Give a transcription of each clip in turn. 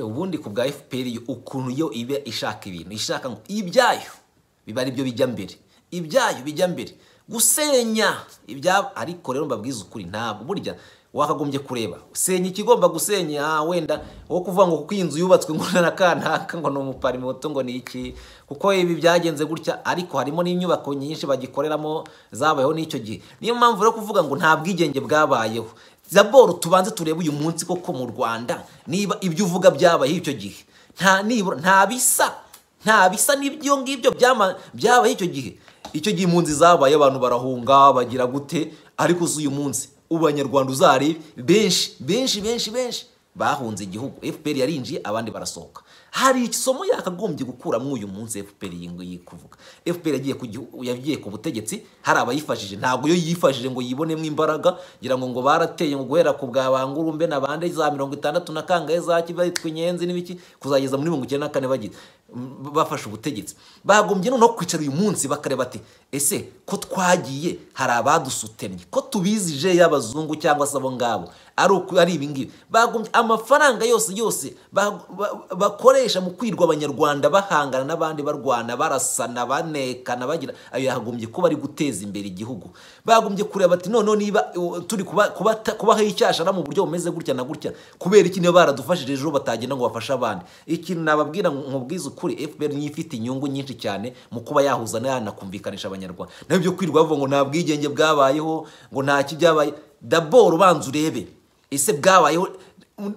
ubundi ku bwa fpr ukuntu yo iba ishaka ibintu ishaka ngo ibyayo biba ari byo bijya mbere ibyayo bijya mbere gusenya ibyabo ariko rero mbabwiza ukuri ntabwo burya wakagombye kureba usenya ikigomba gusenya wenda wo kuvuga ngo kuko iyi nzu yubatswe ngo na kanaka ngo ni umuparimoto ngo ni iki kuko ibi byagenze gutya ariko harimo n'inyubako nyinshi bagikoreramo zabayeho n'icyo gihe niyo mpamvu rero kuvuga ngo nta bwigenge bwabayeho zaboro tubanze turebe uyu munsi koko mu rwanda niba ibyo uvuga byabaye icyo gihe nta nibura nta bisa nta bisa n'ibyo ngibyo byabaye icyo gihe icyo gihe impunzi zabaye abantu barahunga bagira gute ariko si uyu munsi ubu banyarwanda uzarebe benshi benshi benshi benshi bahunze igihugu fpr yarinjiye abandi barasohoka hari isomo yakagombye gukuramo uyu munsi fpr iyi kuvuga fpr yagiye ku gihugu yagiye ku butegetsi hari abayifashije ntabwo yo yifashije ngo yibonemo imbaraga ngira ngo ngo barateye ngo guhera ku bwa bangurumbe na bande za mirongo itandatu na kangahe za kibaritwa inyenzi n'ibiki kuzageza muri mirongo icyenda na kane bagiye bafashe ubutegetsi bagombye noneho kwicara uyu munsi bakareba ati ese ko twagiye hari abadusutemye ko tubizije y'abazungu cyangwa se abo ngabo ari ibingibi bagombye amafaranga yose yose bakoresha mu kwirwa abanyarwanda bahangana n'abandi barwana barasana banekana bagira ayo yagombye kuba ari guteza imbere igihugu bagombye kureba ati noneho niba turi kubaho icyashara mu buryo bumeze gutya na gutya kubera iki niba baradufashije ejo batagenda ngo bafashe abandi ikintu nababwira nkubwiza ukuri fpr niyo ifite inyungu nyinshi cyane mu kuba yahuza yanakumvikanisha abanyarwanda naho ibyo kwirwa bavuga ngo nta bwigenge bwabayeho ngo nta kibyabaye daboro ubanza urebe ese bwabayeho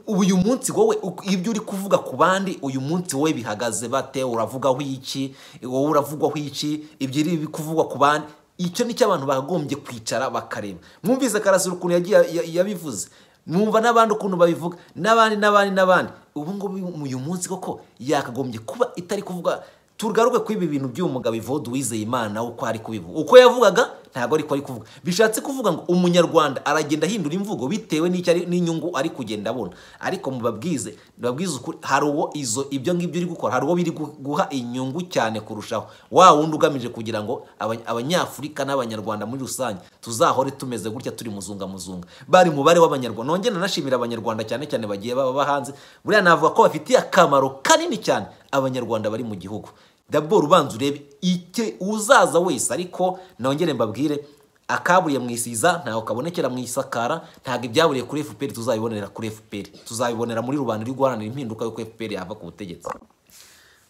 uyu munsi wowe ibyo uri kuvuga ku bandi uyu munsi wowe bihagaze bate uravugaho iki wowe uravugwaho iki ibyo iri kuvugwa ku bandi icyo ni cyo abantu bagombye kwicara bakareba mwumvise karasura ukuntu yagiye yabivuze mwumva n'abandi ukuntu babivuga n'abandi n'abandi n'abandi ubu ngubu uyu munsi koko yakagombye kuba itari kuvuga tugaruke kuri ibi bintu by'uyu mugabo ivode uwizeye imana uko ari kubivuga uko yavugaga ntabwo ariko ari kuvuga bishatse kuvuga ngo umunyarwanda aragenda ahindura imvugo bitewe n'inyungu ari kugenda abona ariko mubabwize mubabwize ukuri hari uwo izo ibyo ngibyo uri gukora hari uwo biri guha inyungu cyane kurushaho wa wundi ugamije kugira ngo abanyafurika n'abanyarwanda muri rusange tuzahore tumeze gutya turi muzunga muzunga bari mubare w'abanyarwanda nongera nanashimira abanyarwanda cyane cyane bagiye baba hanze buriya navuga ko bafitiye akamaro kanini cyane abanyarwanda bari mu gihugu daboro ubanza urebe icye uzaza wese ariko nongere mbabwire akaburiye mu isiza ntaho kabonekera mu isakara ntabwo ibyaburiye kuri fpr tuzabibonera kuri fpr tuzabibonera muri rubanda uri guharanira impinduka y'uko fpr yava ku butegetsi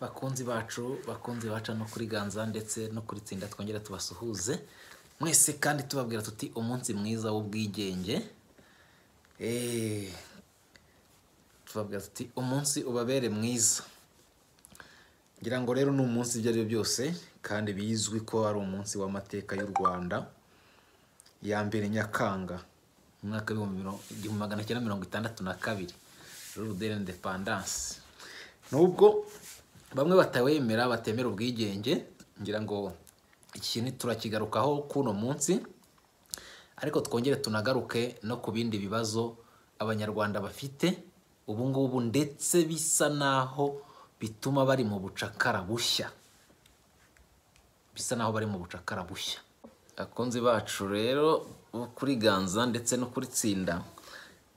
bakunzi bacu bakunzi baca no kuri ganza ndetse no kuri tsinda twongera tubasuhuze mwese kandi tubabwira tuti umunsi mwiza w'ubwigenge tubabwira tuti umunsi ubabere mwiza ngira ngo rero ni umunsi ibyo ari byo byose kandi bizwi ko ari umunsi w'amateka y'u rwanda ya mbere nyakanga mu mwaka w'igihumbi magana cyenda mirongo itandatu na kabiri rurudere indepandanse nubwo bamwe batawemera batemera ubwigenge ngira ngo ikintu turakigarukaho k'uno munsi ariko twongere tunagaruke no ku bindi bibazo abanyarwanda bafite ubu ngubu ndetse bisa n'aho bituma bari mu bucakara bushya bisa naho bari mu bucakara bushya abakunzi bacu rero kuri ganza ndetse no kuri tsinda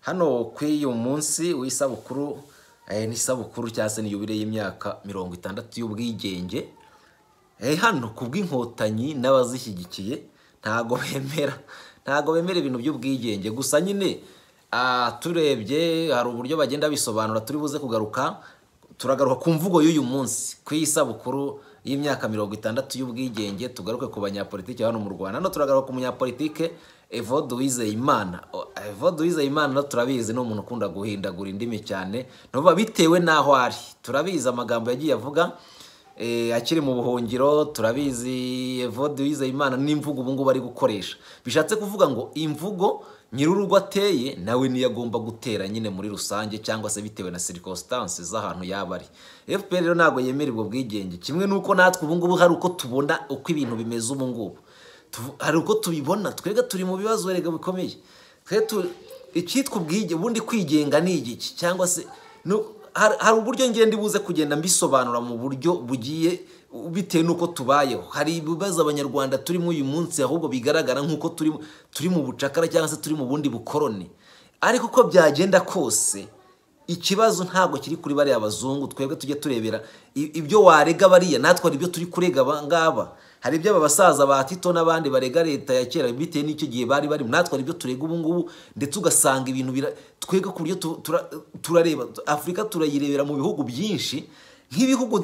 hano kuri uyu munsi w'isabukuru n'isabukuru cyangwa se n'iyubire y'imyaka mirongo itandatu y'ubwigenge hano ku bw'inkotanyi n'abazishyigikiye ntago bemera ntago bemera ibintu by'ubwigenge gusa nyine turebye hari uburyo bagenda bisobanura turi buze kugaruka turagaruka ku mvugo y'uyu munsi ku isabukuru y'imyaka mirongo itandatu y'ubwigenge tugaruke ku banyapolitiki hano mu rwanda hano turagaruka ku munyapolitike evode wizeyimana evode wizeyimana turabizi ni umuntu ukunda guhindagura indimi cyane nuba bitewe n'aho ari turabizi amagambo yagiye avuga akiri mu buhungiro turabizi evode wizeyimana n'imvugo ubu ngubu ari gukoresha bishatse kuvuga ngo imvugo nyir'urugo ateye nawe niyo agomba gutera nyine muri rusange cyangwa se bitewe na circumstance z'ahantu yaba ari fpr rero ntabwo yemera ubwo bwigenge kimwe n'uko natwe ubu ngubu hari uko tubona uko ibintu bimeze ubu ngubu Tu- hari uko tubibona twebwe turi mu bibazo erega bikomeye twe tu- icyitwa ubwige ubundi kwigenga ni igiki cyangwa se no- har- hari uburyo ngenda ibuze kugenda mbisobanura mu buryo bugiye bitewe n'uko tubayeho hari ibibazo abanyarwanda turimo uyu munsi ahubwo bigaragara nk'uko turimo- turi mu bucakara cyangwa se turi mu bundi bukoroni ariko uko byagenda kose ikibazo ntabwo kiri kuri bariya bazungu twebwe tujye turebera i- ibyo warega bariya natwe hari ibyo turi kurega aba ngaba hari ibyo aba basaza ba tito n'abandi barega leta ya kera bitewe n'icyo gihe bari barimo natwe hari ibyo turega ubu ngubu ndetse ugasanga ibintu bira twebwe ku buryo tu- tura- turareba afurika turayirebera mu bihugu byinshi nk'ibihugu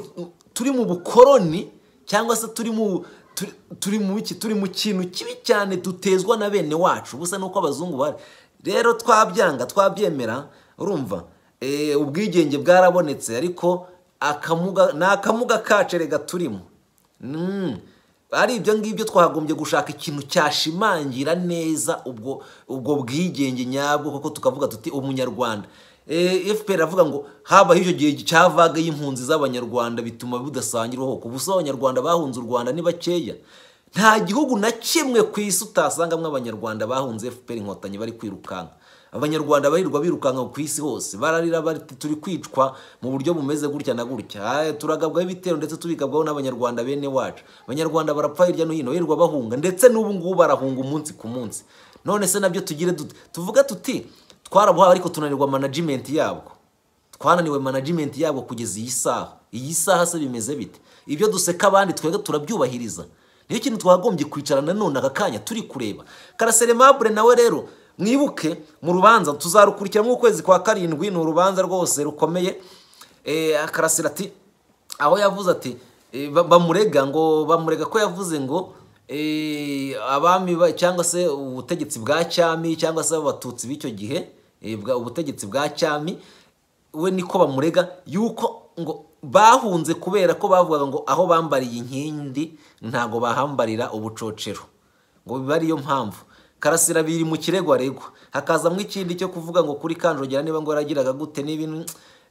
turi mu bukoroni cyangwa se turi mu turi- turi mu iki turi mu kintu kibi cyane dutezwa na bene wacu busa nuko abazungu bari rero twabyanga twabyemera urumva Eh, ubwigenge bwarabonetse ariko akamuga ni akamuga kacu erega turimo Mm. ari ibyo ngibyo twagombye gushaka ikintu cyashimangira neza ubwo ubwo bwigenge nyabwo kuko tukavuga tuti umunyarwanda Eh, fpr avuga ngo habaho icyo gihe cya vaga y'impunzi z'abanyarwanda bituma bidasangirwaho ku buso abanyarwanda bahunze u rwanda ni bakeya nta gihugu na kimwe ku isi utasangamo abanyarwanda bahunze fpr inkotanyi bari kwirukanka abanyarwanda barirwa birukanka ku isi hose bararira bati turi kwicwa mu buryo bumeze gutya na gutya Aye, turagabwaho ibitero ndetse tubigabwaho n'abanyarwanda bene wacu abanyarwanda barapfa hirya no hino birirwa bahunga ndetse n'ubu ngubu barahunga umunsi ku munsi none se nabyo tugire dute tuvuga tuti twarabuhawe ariko tunanirwa management yabwo twananiwe management yabwo kugeza iyi saha iyi saha se bimeze bite ibyo duseka abandi twebwe turabyubahiriza niyo kintu twagombye kwicarana none aka kanya turi kureba karaseremabure nawe rero mwibuke mu rubanza tuzarukurikira nk'ukwezi kwa karindwi ni urubanza rwose rukomeye eh, akarasira ati aho yavuze ati eh, ba- bamurega ngo bamurega ko yavuze ngo eh, abami ba- cyangwa se ubutegetsi bwa cyami cyangwa se abatutsi b'icyo gihe eh, bwa- ubutegetsi bwa cyami we niko bamurega yuko ngo bahunze kubera ko bavugaga ngo aho bambariye inkindi ntago bahambarira ubucocero ngo biba ariyo mpamvu karasira biri mu kirego aregwa hakazamo ikindi cyo kuvuga ngo kuri kanjogera niba ngo yaragiraga gute n'ibintu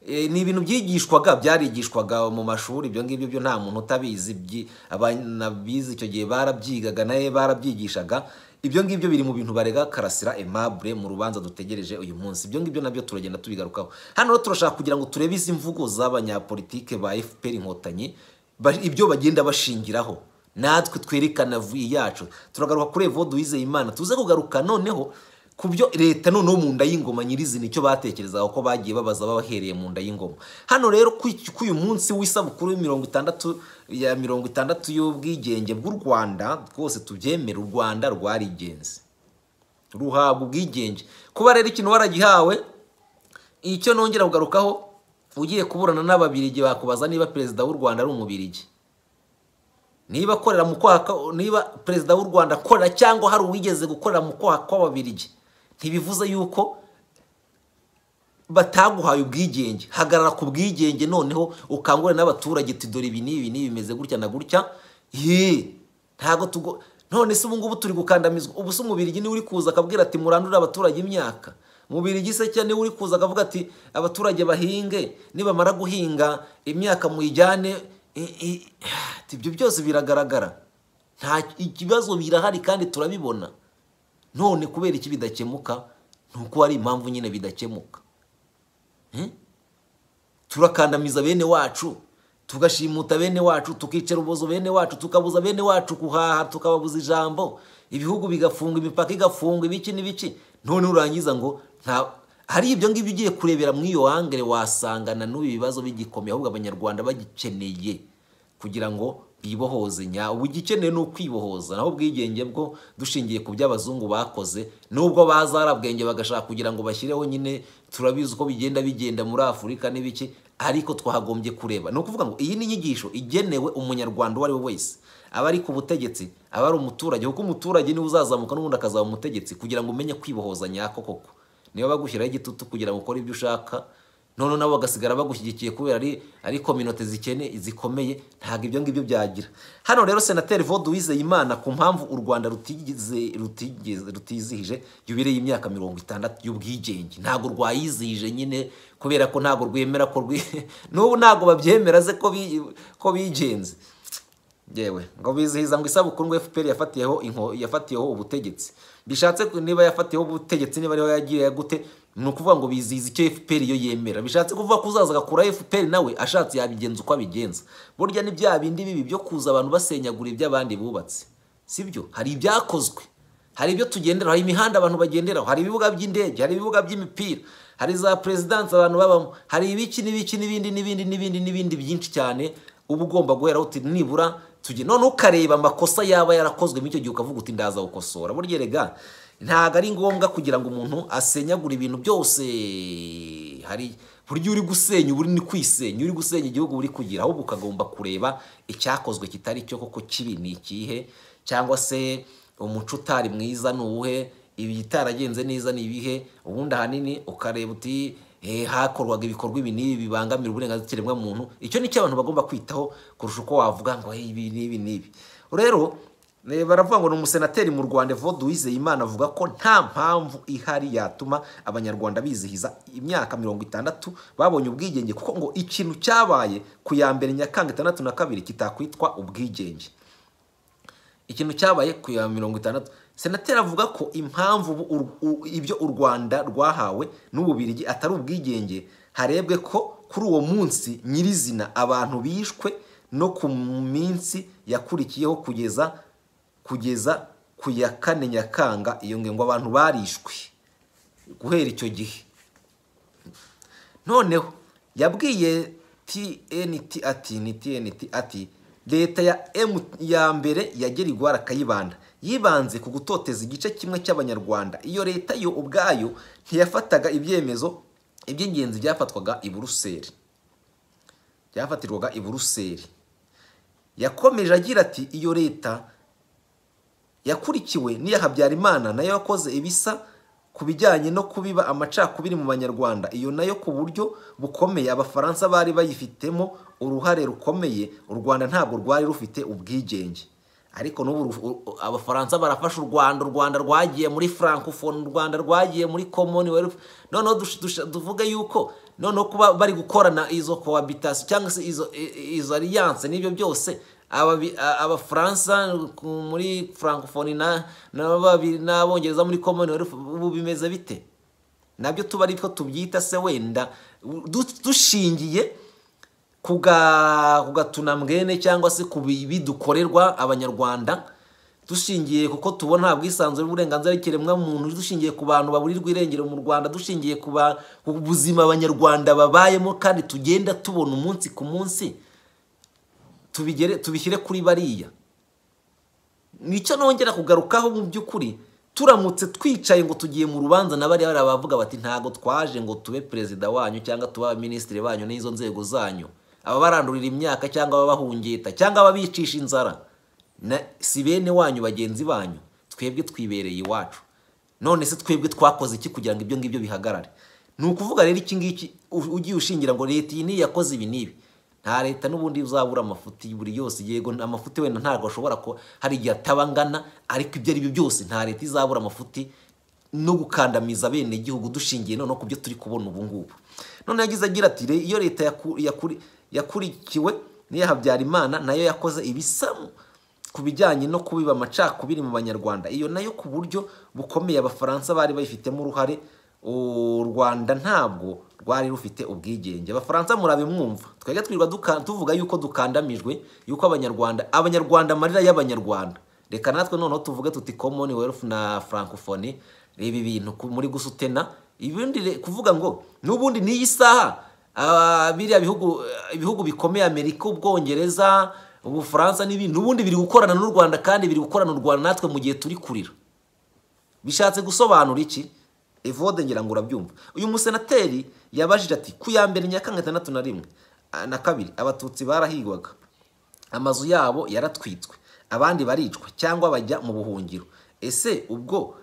eh, ni ibintu byigishwaga byarigishwaga mu mashuri ibyo ngibyo byo nta muntu utabizi byi- abana bize icyo gihe barabyigaga nawe barabyigishaga ibyo ngibyo biri mu bintu barega karasira aimable mu rubanza dutegereje uyu munsi ibyo ngibyo nabyo turagenda tubigarukaho hano rero turashaka kugira ngo turebe izi mvugo z'abanyapolitike ba fpr inkotanyi ba- ibyo bagenda bashingiraho natwe twerekana vi yacu turagaruka kuri evo duhize imana tuze kugaruka noneho ku byo leta noneho mu nda y'ingoma nyirizina icyo batekerezaga ko bagiye babaza bahereye mu nda y'ingoma hano rero ku ku uyu munsi w'isabukuru mirongo itandatu ya mirongo itandatu y'ubwigenge bw'u rwanda rwose tubyemere u rwanda rwarigenze ruhabwa ubwigenge kuba rero ikintu waragihawe icyo nongera kugarukaho ugiye kuburana n'ababirigi bakubaza niba perezida w'u rwanda ari umubirigi niba akorera mu kwaha kwa- niba perezida w'u rwanda akorera cyangwa hari uwigeze gukorera mu kwaha kw'ababirigi ntibivuze yuko bataguhaye ubwigenge hagarara ku bwigenge noneho ukangurire n'abaturage uti dore ibi n'ibi n'ibi bimeze gutya na gutya ye ntago tugo none se ubu ngubu turi gukandamizwa ubu se umubirigi niwe uri kuza akabwira ati murandure abaturage imyaka umubirigi se cyane niwe uri kuza akavuga ati abaturage bahinge nibamara guhinga imyaka muyijyane i- i- ati, ibyo byose biragaragara nta ikibazo birahari kandi turabibona none kubera iki bidakemuka ni uko hari impamvu nyine bidakemuka turakandamiza bene wacu tugashimuta bene wacu tukicara ubuzo bene wacu tukabuza bene wacu kuhaha tukababuza ijambo ibihugu bigafunga imipaka igafunga ibiki n'ibiki none urangiza ngo nta hari ibyo ngibyo ugiye kurebera muri iyo angere wasangana n'ubu bibazo bigikomeye ahubwo abanyarwanda bagikeneye kugira ngo bibohoze nya ubu igikeneye ni ukwibohoza naho ubwigenge bwo dushingiye ku byo abazungu bakoze nubwo bazarabwenge bagashaka kugira ngo bashyireho nyine turabizi uko bigenda bigenda muri afurika n'ibiki ariko twagombye kureba ni ukuvuga ngo iyi ni inyigisho igenewe umunyarwanda uwo ari we wese aba ari ku butegetsi aba ari umuturage kuko umuturage niwe uzazamuka n'ubundi akazaba umutegetsi kugira ngo umenye kwibohoza nyako koko niba bagushyiraho igitutu kugira ngo ukore ibyo ushaka none nabo bagasigara bagushyigikiye kubera ari ari kominote zikene zikomeye ntabwo ibyo ngibyo byagira hano rero senateri vode wizeyimana ku mpamvu u rwanda rutigeze rutigeze rutizihije yubireye imyaka mirongo itandatu y'ubwigenge ntabwo rwayizihije nyine kubera ko ntabwo rwemera ko rwi n'ubu ntabwo babyemera ze ko bi- ko bigenze yewe ngo bizihiza ngo isabukuru ngo fpr yafatiyeho inko yafatiyeho ubutegetsi bishatse ku- niba yafatiyeho ubutegetsi niba ariho yagiriye gute ni ukuvuga ngo bizihiza icyo fpr yo yemera bishatse kuvuga ko uzaza agakuraho fpr nawe ashatse yabigenza uko abigenza burya ni bya bindi bibi byo kuza abantu basenyagura iby'abandi bubatse si byo hari ibyakozwe hari ibyo tugenderaho hari imihanda abantu bagenderaho hari ibibuga by'indege hari ibibuga by'imipira hari za perezidansi abantu babamo hari ibiki n'ibiki n'ibindi n'ibindi n'ibindi n'ibindi byinshi cyane uba ugomba guheraho uti nibura tujye none ukareba amakosa yaba yarakozwe muri icyo gihe ukavuga uti ndaza gukosora burya rega ntabwo ari ngombwa kugira ngo umuntu asenyagure ibintu byose hari burya uri gusenya uba uri ni kwisenya uri gusenya igihugu uri kugira ahubwo ukagomba kureba icyakozwe kitari cyo koko kibi ni ikihe cyangwa se umuco utari mwiza ni uwuhe ibitaragenze neza ni ibihe ubundi ahanini ukareba uti "Eh, hakorwaga ibikorwa ibi n'ibi bibangamira uburenganzira bwa muntu icyo ni cyo abantu bagomba kwitaho kurusha uko wavuga ngo "Eh, ibi n'ibi n'ibi rero eh, baravuga ngo ni umusenateri mu rwanda evode wizeyimana avuga ko nta mpamvu ihari yatuma abanyarwanda bizihiza imyaka mirongo itandatu babonye ubwigenge kuko ngo ikintu cyabaye ku ya mbere nyakanga itandatu na kabiri kitakwitwa ubwigenge ikintu cyabaye ku ya mirongo itandatu senateri avuga ko impamvu ubu u- u- ibyo u rwanda rwahawe n'ububirigi atari ubwigenge harebwe ko kuri uwo munsi nyirizina abantu bishwe no ku minsi yakurikiyeho kugeza kugeza ku ya kane nyakanga iyo ngingo abantu barishwe guhera icyo gihe noneho yabwiye tnt ati ni tnt ati leta ya M ya mbere yagera igwara akayibanda yibanze ku gutoteza igice kimwe cy'abanyarwanda iyo leta yo ubwayo ntiyafataga ibyemezo iby'ingenzi byafatwaga i buruseli byafatirwaga i buruseli yakomeje agira ati iyo leta yakurikiwe n'iya Habyarimana nayo yakoze ibisa ku bijyanye no kubiba amacakubiri mu banyarwanda iyo nayo ku buryo bukomeye abafaransa bari bayifitemo uruhare rukomeye u rwanda ntabwo rwari rufite ubwigenge ariko n'ubu ru- u- u- abafaransa barafashe u rwanda u rwanda rwagiye muri francophonie u rwanda rwagiye muri commonwealth noneho dush- dush- tuvuge yuko noneho kuba bari gukorana izo cohabitation cyangwa se izo i- i- izo alliance n'ibyo byose Ababi- a- abafaransa ku- muri francophonie na- n'ababi- n'abongereza muri commonwealth ubu bimeze bite nabyo tuba ariko tubyita se wenda du- dushingiye ku ga- ku gatunamwene cyangwa se ku bibi dukorerwa abanyarwanda dushingiye kuko tubona nta bwisanzure bw'uburenganzira bw'ikiremwamuntu dushingiye ku bantu baburirwa irengero mu rwanda dushingiye ku ba- ku buzima abanyarwanda babayemo kandi tugenda tubona umunsi ku munsi tubigere tubishyire kuri bariya nicyo nongera kugarukaho mu by'ukuri turamutse twicaye ngo tugiye mu rubanza na bariya bariya bavuga bati ntago twaje ngo tube perezida wanyu cyangwa tube abaminisitiri banyu n'izo nzego zanyu ababarandurira imyaka cyangwa ababahungeta cyangwa ababicisha inzara na si bene wanyu bagenzi banyu twebwe twibereye iwacu none se twebwe twakoze iki kugira ngo ibyo ngibyo bihagarare ni ukuvuga rero iki ngiki u- ugiye ushingira ngo leta iyi niyo yakoze ibi n'ibi nta leta n'ubundi uzabura amafuti buri yose yego amafuti wenda ntabwo ashobora ko hari igihe ataba angana ariko ibyo ari byo byose nta leta izabura amafuti no gukandamiza bene igihugu dushingiye noneho ku byo turi kubona ubu ngubu none yagize agira ati "Re- iyo leta yaku- yakuri- yakurikiwe n'iya habyarimana nayo yakoze ibisamu ku bijyanye no kubiba amacakubiri mu banyarwanda iyo nayo ku buryo bukomeye abafaransa bari bayifitemo uruhare u rwanda ntabwo rwari rufite ubwigenge abafaransa murabe mwumva twajya twirirwa duka- tuvuga yuko dukandamijwe yuko abanyarwanda abanyarwanda amarira y'abanyarwanda reka natwe noneho tuvuge tuti commonwealth na francophonie reba ibintu ku- muri gusutena ibindi re- kuvuga ngo n'ubundi n'iyi saha ah, biriya bihugu ibihugu bikomeye amerika ubwongereza ubufaransa n'ibindi n'ubundi biri gukorana n'u rwanda kandi biri gukorana u rwanda natwe mu gihe turi kurira bishatse gusobanura iki evode ngira ngo urabyumva uyu musenateri yabajije ati ku ya mbere nyakanga itandatu na rimwe ah, na kabiri abatutsi barahigwaga amazu yabo yaratwitswe abandi baricwa cyangwa bajya mu buhungiro ese ubwo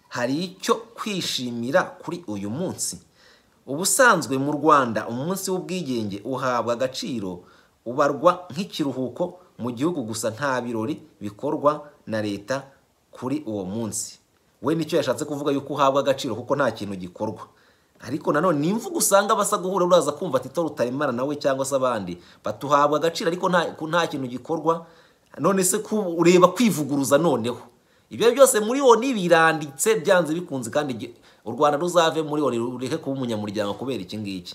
hari icyo kwishimira kuri uyu munsi ubusanzwe mu rwanda umunsi w'ubwigenge uhabwa agaciro ubarwa nk'ikiruhuko mu gihugu gusa nta birori bikorwa na leta kuri uwo munsi we nicyo yashatse kuvuga yuko uhabwa agaciro kuko nta kintu gikorwa ariko nanone ni imvugo usanga basa guhura uraza kumva ati toro utaremara nawe cyangwa se abandi batuhabwa agaciro ariko nta nta kintu gikorwa none se ku- ureba kwivuguruza noneho ibyo byose muri oni biranditse byanze bikunze kandi gi- u rwanda ruzave muri oni rureke kuba umunyamuryango kubera iki ngiki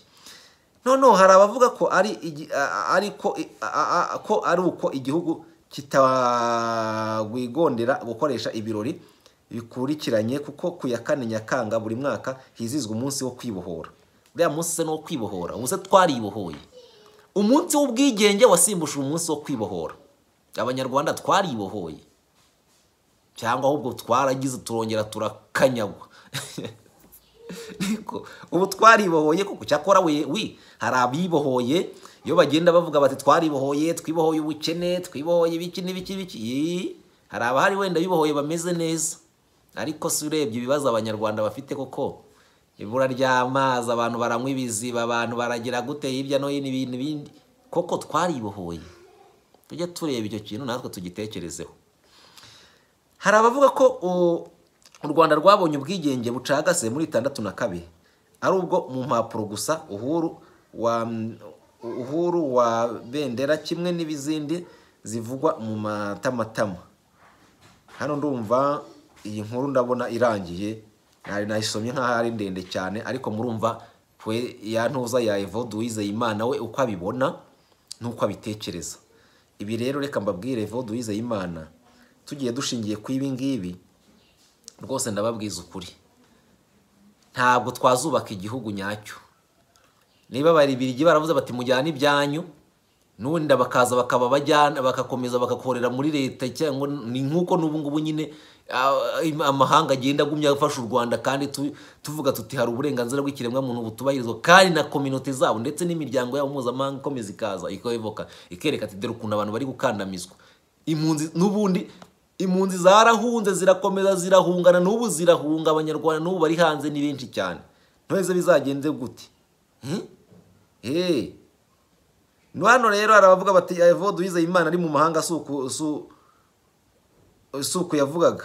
noneho hari abavuga ko ari igi- a- a- ariko i- a- a- a- ko ari uko igihugu kitagwigondera gukoresha ibirori bikurikiranye kuko ku ya kane nyakanga buri mwaka hizizwa umunsi wo kwibohora uriya munsi se ni uwo kwibohora ubu se twaribohoye umunsi w'ubwigenge wasimbuje umunsi wo kwibohora abanyarwanda twaribohoye cyangwa ahubwo twaragize turongera turakanyagwa ariko ubu twaribohoye kuko cyakora we wi hari abibohoye iyo bagenda bavuga bati twaribohoye twibohoye ubukene twibohoye ibiki n'ibiki n'ibiki Yee, hari abahari wenda bibohoye bameze neza ariko si urebye ibibazo abanyarwanda bafite koko ibura ry'amazi abantu baranywa ibiziba abantu baragira gute hirya no hino ibintu bindi koko twaribohoye tujye tureba icyo kintu natwe tugitekerezeho hari abavuga ko u- u rwanda rwabonye ubwigenge bucagase muri itandatu na kabiri ari ubwo mu mpapuro gusa uhuru wa uhuru wa bendera kimwe n'ibizindi zivugwa mu matamatama hano ndumva iyi nkuru ndabona irangiye nari nayisomye nk'aho ari ndende cyane ariko murumva we ya ntuza ya Evode Uwizeyimana we uko abibona n'uko abitekereza ibi rero reka mbabwire Evode Uwizeyimana tugiye dushingiye ku ibi ngibi rwose ndababwiza ukuri ntabwo twazubaka igihugu nyacyo niba ababiligi baravuze bati mujyane ibyanyu n'ubundi bakaza bakaba abajyana bagakomeza bagakorera muri leta cyangwa ni nk'uko n'ubu ngubu nyine ah, amahanga agenda agumya afasha u rwanda kandi tu- tuvuga tuti hari uburenganzira bw'ikiremwamuntu butubahirizwa kandi na kominote zabo ndetse n'imiryango yabo mpuzamahanga ikomeza ikaza ikayoboka ikereka ati dore ukuntu abantu bari gukandamizwa impunzi n'ubundi impunzi zarahunze zirakomeza zirahungana n'ubu zirahunga abanyarwanda n'ubu bari hanze ni benshi cyane ntoheze bizagenze gute Hmm? Eh. No hano rero hari abavuga bati Evode Uwizeyimana ari mu mahanga si uku su- si uku yavugaga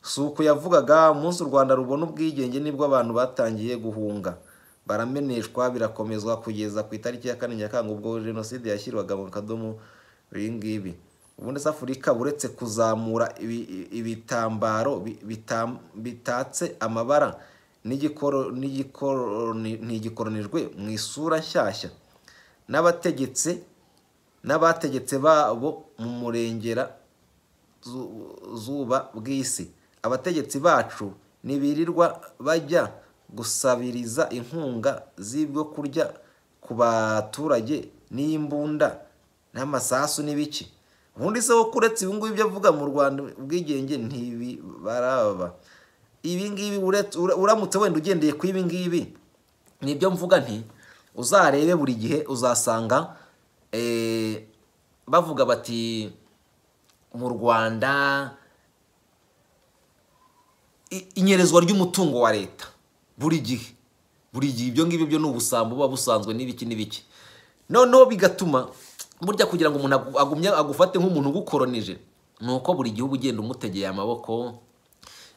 si uku yavugaga umunsi u rwanda rubona ubwigenge nibwo abantu batangiye guhunga barameneshwa birakomezwa kugeza ku itariki ya kane nyakanga ubwo jenoside yashyirwaga mu kadomo ibi ngibi ubundi se afurika uretse kuzamura ibi- ibi- ibitambaro bi- bitam- bitatse amabara n'igikoro- n'igikoroni- ntigikoronijwe mu isura nshyashya n'abategetse n'abategetse babo mu murengera zu- zuba bw'isi abategetsi bacu ntibirirwa bajya gusabiriza inkunga z'ibyo kurya ku baturage n'imbunda n'amasasu n'ibiki ubundi se wo kuretse ibi ngibi ibyo avuga mu rwanda ubwigenge ntibibaraba ibi ngibi uretse- ura- uramutse wenda ugendeye ku ibi ngibi nibyo mvuga nti uzarebe buri gihe uzasanga eh, bavuga bati mu rwanda i- inyerezwa ry'umutungo wa leta buri gihe buri gihe ibyo ngibyo byo ni ubusambo buba busanzwe n'ibiki n'ibiki noneho bigatuma burya kugira ngo umuntu agu- agumye agufate nk'umuntu ugukoronije ni uko buri gihugu ugenda umutegeye amaboko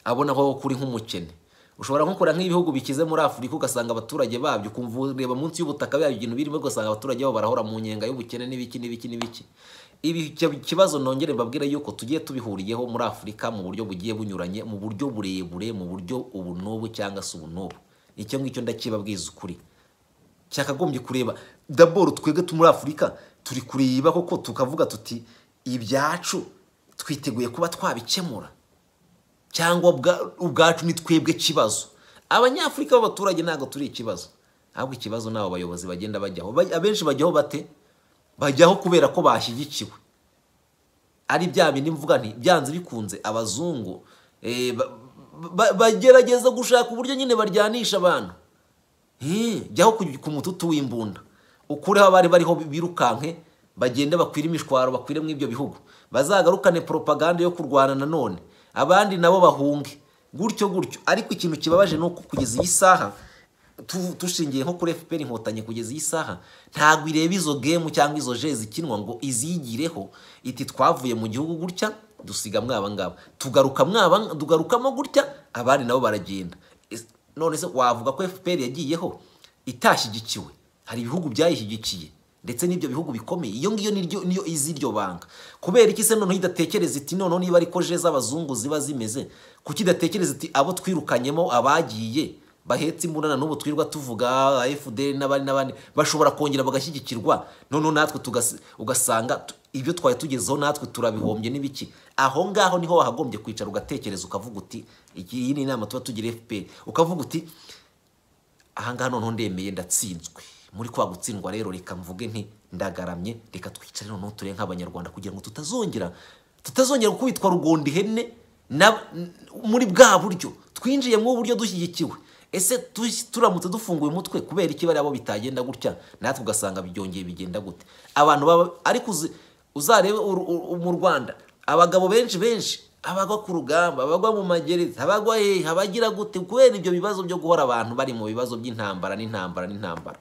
abona ko kuri nk'umukene ushobora gukora nk'ibihugu bikize muri afurika ugasanga abaturage babyo ukumva ureba munsi y'ubutaka byabyo ibintu birimo ugasanga abaturage babo barahora mu nyenga y'ubukene n'ibiki n'ibiki n'ibiki ibi icyo kibazo nongere mbabwire yuko tugiye tubihuriyeho muri afurika mu buryo bugiye bunyuranye mu buryo burebure mu buryo ubu n'ubu cyangwa se ubu n'ubu icyo ngicyo ndakibabwiza ukuri cyakagombye kureba daboro twebwe tu muri afurika turi kureba koko tukavuga tuti ibyacu twiteguye kuba twabikemura cyangwa ubwa- ubwacu ni twebwe kibazo abanyafurika b'abaturage ntabwo turi ikibazo ahubwo ikibazo ni abo bayobozi bagenda bajyaho Baj- abenshi bajyaho bate bajyaho kubera ko bashyigikiwe ari bya bindi mvuga nti byanze bikunze abazungu eh, ba- ba- bagerageza gushaka uburyo nyine baryanisha abantu Eh, jyaho ku- ku mututu w'imbunda ukureho abari bariho birukanke bagende bakwire imishwaro bakwire mu ibyo bihugu bazagarukane propaganda yo kurwana nanone abandi nabo bahunge gutyo gutyo ariko ikintu kibabaje ni uko kugeza iyi saha tu- dushingiye nko kuri fpr inkotanyi kugeza iyi saha ntabwo ireba izo gemu cyangwa izo je zikinwa ngo iziyigireho iti twavuye mu gihugu gutya dusiga mwaba ngaba tugaruka mwaba tugarukamo gutya abandi nabo baragenda Is- none se wavuga ko fpr yagiyeho itashyigikiwe hari ibihugu byayishyigikiye ndetse n'ibyo bihugu bikomeye iyo ngiyo niryo- niyo izi iryo banga kubera iki se noneho idatekereza iti noneho niba ariko je z'abazungu ziba zimeze kuki idatekereza iti abo twirukanyemo abagiye bahetse imbunda na n'ubu twirirwa tuvuga fdr n'abandi n'abandi bashobora kongera bagashyigikirwa noneho natwe tugasi- ugasanga tu- ibyo twari tugezeho natwe turabihombye n'ibiki aho ngaho niho wahagombye kwicara ugatekereza ukavuga uti iki- iyi ni inama tuba tugira fpr ukavuga uti ahangaha noneho ndemeye ndatsinzwe muri kwa gutsindwa rero reka mvuge nti ndagaramye reka twicare noneho ture nk'abanyarwanda kugira ngo tutazongera tutazongera gukubitwa rugondi ihene na- n- muri bwa buryo twinjiyemo uburyo dushyigikiwe ese tu- turamutse dufunguye umutwe kubera iki bariya bo bitagenda gutya natwe ugasanga byongeye bigenda gute abantu baba ariko uzi- uzarebe uru- uru- mu rwanda abagabo benshi benshi abagwa ku rugamba abagwa mu magereza abagwa hehe abagira gute kubera ibyo bibazo byo guhora abantu bari mu bibazo by'intambara n'intambara n'intambara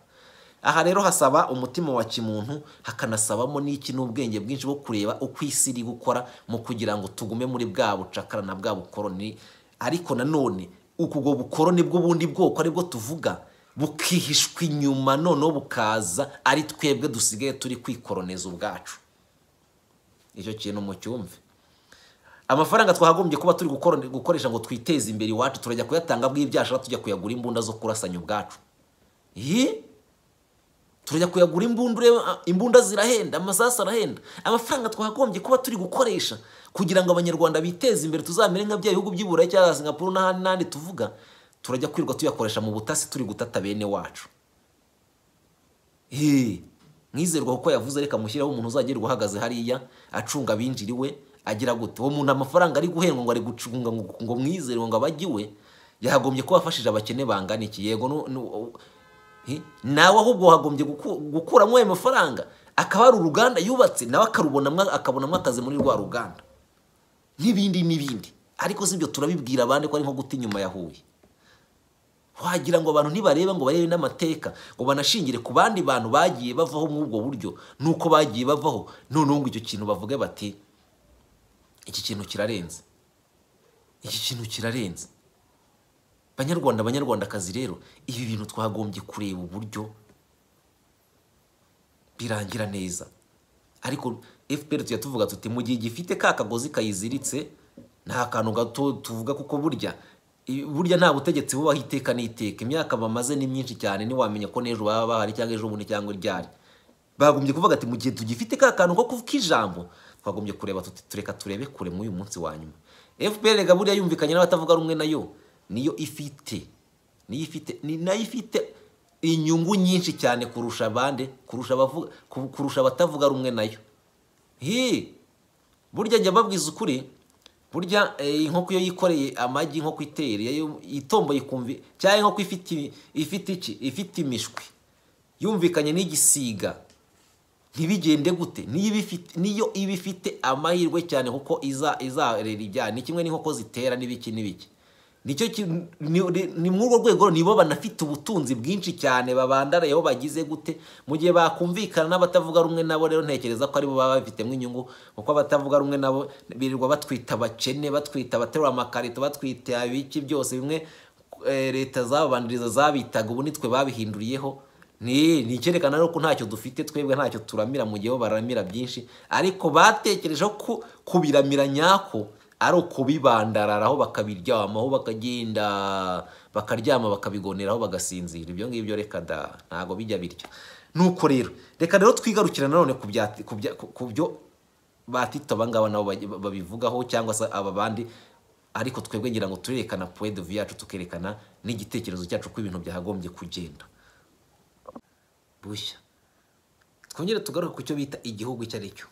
aha rero hasaba umutima wa kimuntu hakanasabamo n'iki n'ubwenge bwinshi bwo kureba uko isi iri gukora mu kugira ngo tugume muri bwa bucakara na bwa bukoroni ariko nanone uku ubwo bukoroni bw'ubundi bwoko aribwo tuvuga bukihishwa inyuma noneho bukaza ari twebwe dusigaye turi kwikoroniza ubwacu icyo kintu mucyumve amafaranga twagombye kuba turi gukora- gukoresha ngo twiteze imbere iwacu turajya kuyatanga bw'ibyashara tujya kuyagura imbunda zo kurasanya ubwacu Ih! turajya kuyagura imbunda ureba ah, imbunda zirahenda amasasu arahenda amafaranga twagombye kuba turi gukoresha kugira ngo abanyarwanda biteze imbere tuzamere nka bya bihugu by'i burayi cyangwa singapuru n'ahandi n'ahandi tuvuga turajya kwirirwa tuyakoresha mu butasi turi gutata bene wacu Hey, mwizerwa kuko yavuze reka mushyiraho umuntu uzagirwa uhagaze hariya acunga abinjiriwe agira gute uwo muntu amafaranga ari guhendwa ngo ari gucunga ngo, ngo mwizerwe ngo abagiwe yahagombye kuba afashije abakene bangana iki yego nu- nu- hi, nawe ahubwo hagombye gukuramo ayo mafaranga akaba ari uruganda yubatse nawe akarubonamo akabonamo akazi muri rwa ruganda n'ibindi n'ibindi ariko si ibyo turabibwira abandi ko ari nko guta inyuma ya huye wagira ngo abantu ntibareba ngo barebe n'amateka ngo banashingire ku bandi bantu bagiye bavaho muri ubwo buryo nuko bagiye bavaho noneho ngo icyo kintu bavuge bati iki kintu kirarenze iki kintu kirarenze banyarwanda banyarwandakazi rero ibi bintu twagombye kureba uburyo birangira neza ariko fpr tujya tuvuga tuti mu gihe gifite ka kagozi kayiziritse nta kantu gato tuvuga kuko burya i- burya nta butegetsi bubaho iteka n'iteka imyaka bamaze ni myinshi cyane ntiwamenya ko n'ejo baba bahari cyangwa ejo bundi cyangwa iryari bagombye kuvuga ati mu gihe tugifite ka kantu ko kuvuga ijambo twagombye kureba tuti tureka turebe kure muri uyu munsi wa nyuma fpr rega burya yumvikanye n'abatavuga rumwe nayo niyo ifite niyo ifite ni nayo ifite inyungu nyinshi cyane kurusha abandi kurusha abavuga ku- kurusha abatavuga rumwe nayo hi burya njya babwiza ukuri burya eh, inkoko iyo yikoreye amagi inkoko itera iyo itomboye ikumva cyangwa inkoko ifite i- ifite iki ifite imishwi yumvikanye n'igisiga ntibigende gute niyo iba ifite- niyo iba ifite amahirwe cyane kuko iza izarera ibyana ni kimwe n'inkoko zitera n'ibiki n'ibiki nicyo ki- ni ni muri urwo rwego nibo banafite ubutunzi bwinshi cyane babandarayeho bagize gute mu gihe bakumvikana n'abatavuga rumwe nabo rero ntekereza ko aribo baba babifitemo inyungu kuko abatavuga rumwe nabo birirwa batwita abakene batwita abaterura amakarito batwita ibiki byose bimwe eh, leta zababaniriza zabitaga ubu nitwe babihinduriyeho ni ni icyerekana rero ko ntacyo dufite twebwe ntacyo turamira mu gihe bo baramira byinshi ariko batekereje ko kubiramira nyako ari ukubibandararaho bakabiryamaho bakagenda bakaryama bakabigoneraho bagasinzira ibyo ngibyo reka da ntabwo bijya bityo nuko rero reka rero twigarukira nanone ku bya- ku bya- ku- ku byo batita abangaba nabo baj- babivugaho cyangwa se aba bandi ariko twebwe ngira ngo turerekana poedovu yacu tukerekana n'igitekerezo cyacu ko ibintu byagombye kugenda bushya twongere tugaruke ku cyo bita igihugu icyo ari cyo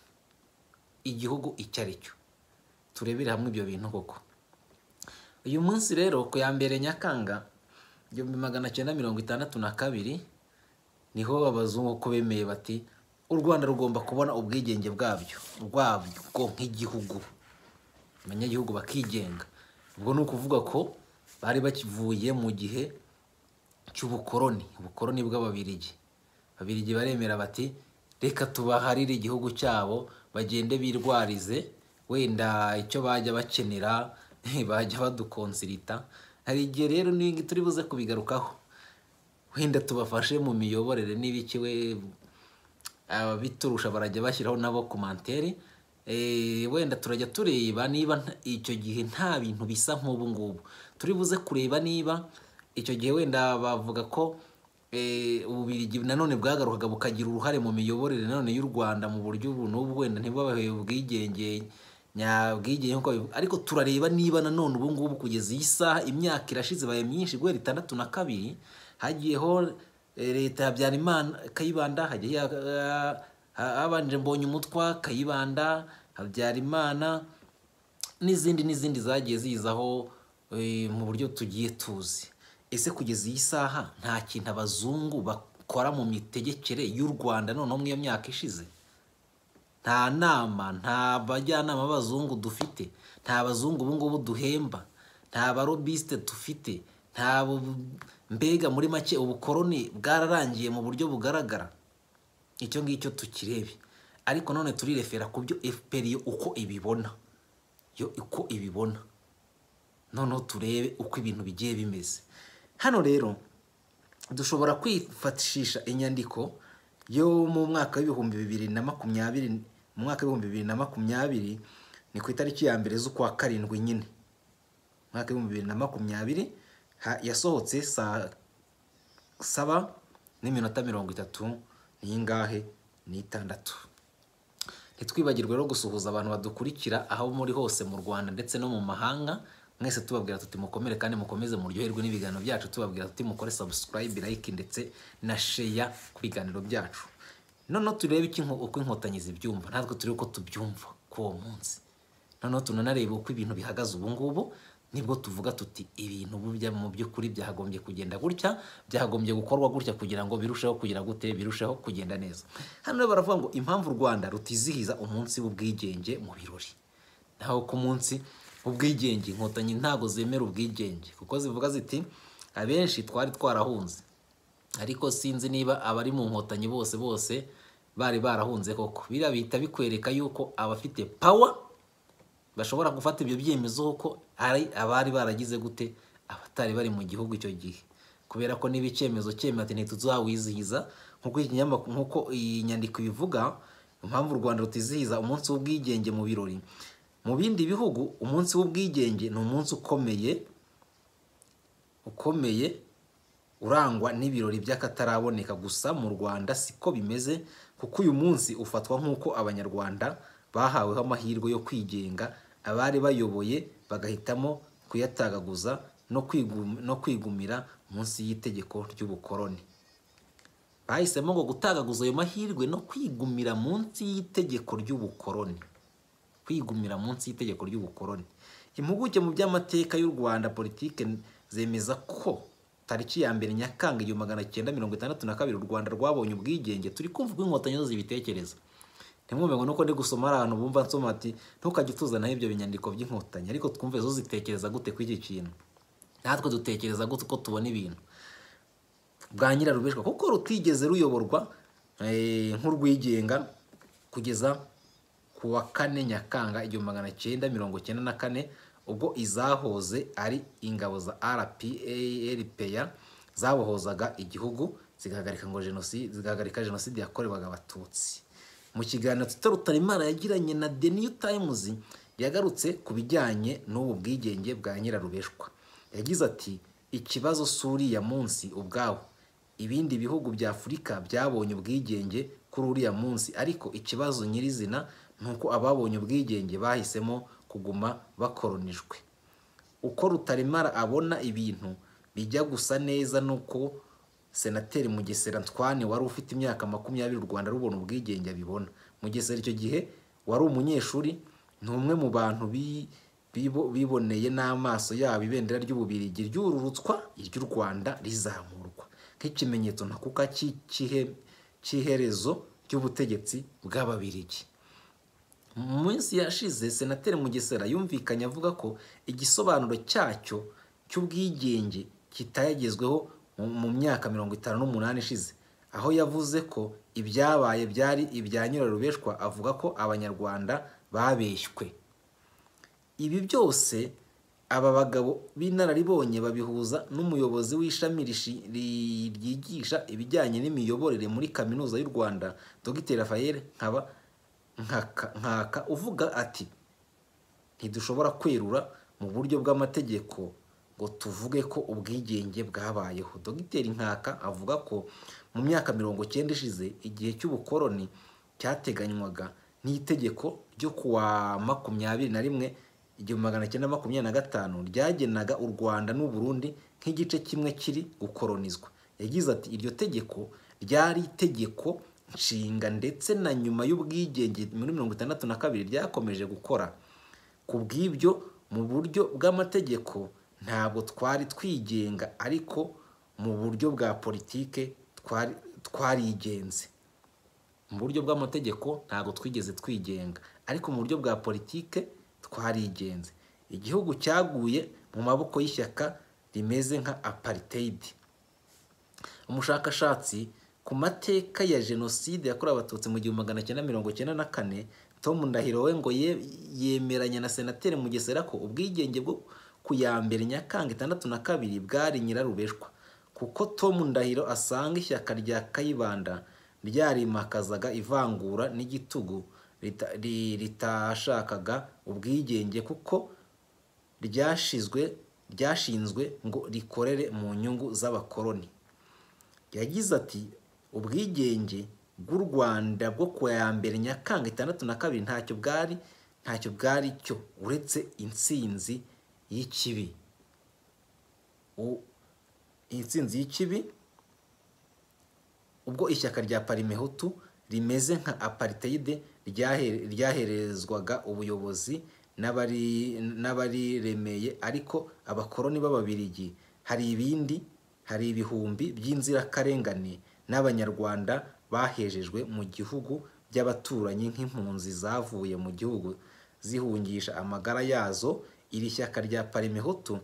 igihugu icyo ari cyo turebere hamwe ibyo bintu koko uyu munsi rero ku ya mbere nyakanga igihumbi magana cyenda mirongo itandatu na kabiri niho abazungu ko bemeye bati u rwanda rugomba kubona ubwigenge bwabyo bwabwo nk'igihugu abanyagihugu bakigenga ubwo ni ukuvuga ko bari bakivuye mu gihe cy'ubukoroni ubukoroni bw'ababirigi ababirigi baremera bati reka tubaharire igihugu cyabo bagende birwarize wenda icyo bajya bakenera bajya badukonsirita hari igihe rero n'ibingi turi buze kubigarukaho wenda tubafashe mu miyoborere n'ibiki we ababiturusha barajya bashyiraho nabo komantere wenda turajya tureba niba nta- icyo gihe nta bintu bisa nk'ubu ngubu turi buze kureba niba icyo gihe wenda bavuga ko eh, ububirigi nanone bwagarukaga bukagira uruhare mu miyoborere nanone y'u rwanda mu buryo ubu n'ubu wenda ntibabahe ubwigenge nyabwigenge nk'uko babivuga. ariko turareba niba nanone ubu ngubu kugeza iyi saha imyaka irashize ibaye myinshi guhera itandatu na kabiri hagiyeho eh, leta ya Habyarimana Kayibanda hagiye ha- ha- habanje mbonye umutwa Kayibanda Habyarimana n'izindi n'izindi zagiye zizaho eh, mu buryo tugiye tuzi ese kugeza iyi saha nta kintu abazungu bakora mu mitegekere y'u rwanda noneho mu iyo myaka ishize nta nama nta bajyanama b'abazungu dufite nta bazungu ubu ngubu duhemba nta barobisite dufite nta bu- mbega muri make ubukoroni bwararangiye mu buryo bugaragara icyo ngicyo tukirebe ariko none turirefera ku byo fpr yo uko ibibona yo uko ibibona noneho turebe uko ibintu bigiye bimeze hano rero dushobora kwifatishisha inyandiko yo mu mwaka w'ibihumbi bibiri na makumyabiri mu mwaka w'ibihumbi bibiri na makumyabiri ni ku itariki ya mbere z'ukwa karindwi nyine mwaka w'ibihumbi bibiri na makumyabiri ha- yasohotse saa saba n'iminota mirongo itatu n'ingahe n'itandatu ntitwibagirwe no gusuhuza abantu badukurikira aho muri hose mu rwanda ndetse no mu mahanga mwese tubabwira tuti mukomere kandi mukomeze muryoherwe n'ibiganiro byacu tubabwira tuti mukore subscribe like ndetse na share ku biganiro byacu noneho turebe iki nko- uko inkotanyi zibyumva natwe turebe uko tubyumva kuri uwo munsi noneho tunanareba uko ibintu bihagaze ubu ngubu nibwo tuvuga tuti ibintu ubu bya- mu by'ukuri byagombye kugenda gutya byagombye gukorwa gutya kugira ngo birusheho kugira gute birusheho kugenda neza hano rero baravuga ngo impamvu u rwanda rutizihiza umunsi w'ubwigenge mu birori naho ku munsi w'ubwigenge inkotanyi ntago zemera ubwigenge kuko zivuga ziti abenshi twari twarahunze ariko sinzi niba abari mu nkotanyi bose bose bari barahunze koko biriya bihita bikwereka yuko abafite power bashobora gufata ibyo byemezo kuko hari abari baragize gute abatari bari mu gihugu icyo gihe kubera ko niba icyemezo cyemeye ati ntituzawizihiza nk'uko iki kinyamakuru nk'uko iyi nyandiko ibivuga impamvu u rwanda rutizihiza umunsi w'ubwigenge mu birori mu bindi bihugu umunsi w'ubwigenge ni umunsi ukomeye ukomeye urangwa n'ibirori by'akataraboneka gusa mu rwanda siko bimeze kuko uyu munsi ufatwa nk'uko abanyarwanda bahaweho amahirwe yo kwigenga abari bayoboye bagahitamo kuyatagaguza no kwigu- no kwigumira munsi y'itegeko ry'ubukoroni bahisemo ngo gutagaguza ayo mahirwe no kwigumira munsi y'itegeko ry'ubukoroni kwigumira munsi y'itegeko ry'ubukoroni impuguke mu by'amateka y'u rwanda politike zemeza ko tariki ya mbere nyakanga igihumbi magana cyenda mirongo itandatu na kabiri u rwanda rwabonye ubwigenge turi kumva uko inkotanyi zo zibitekereza ntimwumve ngo nuko ndi gusoma ari ahantu bumva nsoma ati ntukajye utuzanaho ibyo binyandiko by'inkotanyi ariko twumve zo zitekereza gute ku iki kintu natwe dutekereza gute uko tubona ibintu bwa nyirarubeshwa kuko rutigeze ruyoborwa eh, nk'urwigenga kugeza ku wa kane nyakanga igihumbi magana cyenda mirongo cyenda na kane ubwo izahoze ari ingabo za rpa zabohozaga igihugu zigahagarika ngo jenoside zigahagarika jenoside yakorewaga abatutsi mu kiganiro tita rutarimana yagiranye na the new times yagarutse ku bijyanye n'ubu bwigenge bwa nyirarubeshwa yagize ati ikibazo si uriya munsi ubwawo ibindi bihugu bya afurika byabonye ubwigenge kuri uriya munsi ariko ikibazo nyirizina ni uko ababonye ubwigenge bahisemo kuguma bakoronijwe uko rutaremara abona ibintu bijya gusa neza nuko senateri mugesera ntwane wari ufite imyaka makumyabiri u rwanda rubona ubwigenge abibona mugesera icyo gihe wari umunyeshuri ni umwe mu bantu bi- bibo- biboneye n'amaso yabo ibendera ry'ububirigi ryururutswa iry'u rwanda rizamurwa nk'ikimenyetso ntakuka cy'ihe- cy'iherezo ry'ubutegetsi bw'ababirigi mu minsi yashize senateri mugesera yumvikanye avuga ko igisobanuro cyacyo cy'ubwigenge kitayagezweho mu- mu myaka mirongo itanu n'umunani ishize aho yavuze ko ibyabaye byari ibya nyirarubeshwa avuga ko abanyarwanda babeshywe ibi byose aba bagabo b'inararibonye babihuza n'umuyobozi w'ishami rishi- ri- ryigisha ibijyanye n'imiyoborere muri kaminuza y'u rwanda dr rafael nkaba Nkaka- nkaka uvuga ati ntidushobora kwerura mu buryo bw'amategeko ngo tuvuge ko ubwigenge bwabayeho dogiteri nkaka avuga ko mu myaka mirongo cyenda ishize igihe cy'ubukoroni cyateganywaga n'itegeko ryo kuwa makumyabiri na rimwe igihumbi magana cyenda makumyabiri na gatanu ryagenaga u rwanda n'u burundi nk'igice kimwe kiri gukoronizwa yagize ati iryo tegeko ryari itegeko nshinga ndetse na nyuma y'ubwigenge muri mirongo itandatu na kabiri ryakomeje gukora ku bw'ibyo mu buryo bw'amategeko ntabwo twari twigenga ariko mu buryo bwa politike twari twarigenze mu buryo bw'amategeko ntabwo twigeze twigenga ariko mu buryo bwa politike twarigenze igihugu cyaguye mu maboko y'ishyaka rimeze nka apartheid umushakashatsi ku mateka ya jenoside yakorewe abatutsi mu gihumbi magana cyenda mirongo cyenda na kane tom ndahiro we ngo ye- yemeranya na senateri mugesera ko ubwigenge bwo ku ya mbere nyakanga itandatu na kabiri bwari nyirarubeshwa kuko tom ndahiro asanga ishyaka rya kayibanda ryarimakazaga ivangura n'igitugu rita- ri- ritashakaga ubwigenge kuko ryashizwe ryashinzwe ngo rikorere mu nyungu z'abakoloni yagize ati ubwigenge bw'u rwanda bwo ku ya mbere nyakanga itandatu na kabiri ntacyo bwari ntacyo bwari cyo uretse intsinzi y'ikibi U- intsinzi y'ikibi ubwo ishyaka rya parimehutu rimeze nka apartheid ryahe- ryaherezwaga ubuyobozi n'abari- n'abariremeye ariko abakoroni b'ababirigi hari ibindi hari ibihumbi by'inzirakarengane n'abanyarwanda bahejejwe mu gihugu by'abaturanyi nk'impunzi zavuye mu gihugu zihungisha amagara yazo iri shyaka rya parimehutu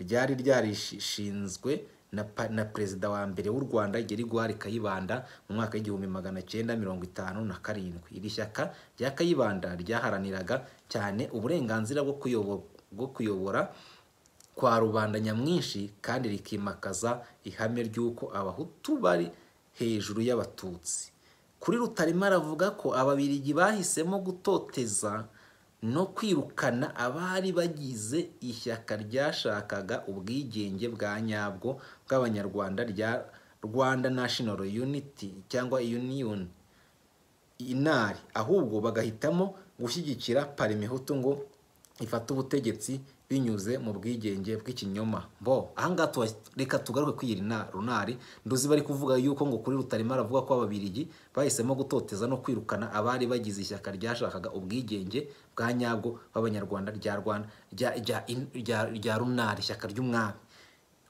ryari ryarishinzwe na, pa- na perezida wa mbere w'u rwanda gerigwari kayibanda mu mwaka w'igihumbi magana cyenda mirongo itanu na karindwi iri shyaka rya kayibanda ryaharaniraga cyane uburenganzira bwo kuyobo- bwo kuyobora kwa rubanda nyamwinshi kandi rikimakaza ihame ry'uko abahutu bari hejuru y'abatutsi kuri rutarema aravuga ko ababirigi bahisemo gutoteza no kwirukana abari bagize ishyaka ryashakaga ubwigenge bwa nyabwo bw'abanyarwanda rya rwanda national unity cyangwa union inari ahubwo bagahitamo gushyigikira parimehutu ngo ifate ubutegetsi binyuze mu bwigenge bw'ikinyoma bo ahangaha tuba- reka tugaruke kuri iyi na- runari nduzi bari kuvuga yuko ngo kuri rutarima aravuga ko ababirigi bahisemo gutoteza no kwirukana abari bagize ishyaka ryashakaga ubwigenge bwa nyabwo b'abanyarwanda rya rwanda rya- rya- rya- rya runari ishyaka ry'umwami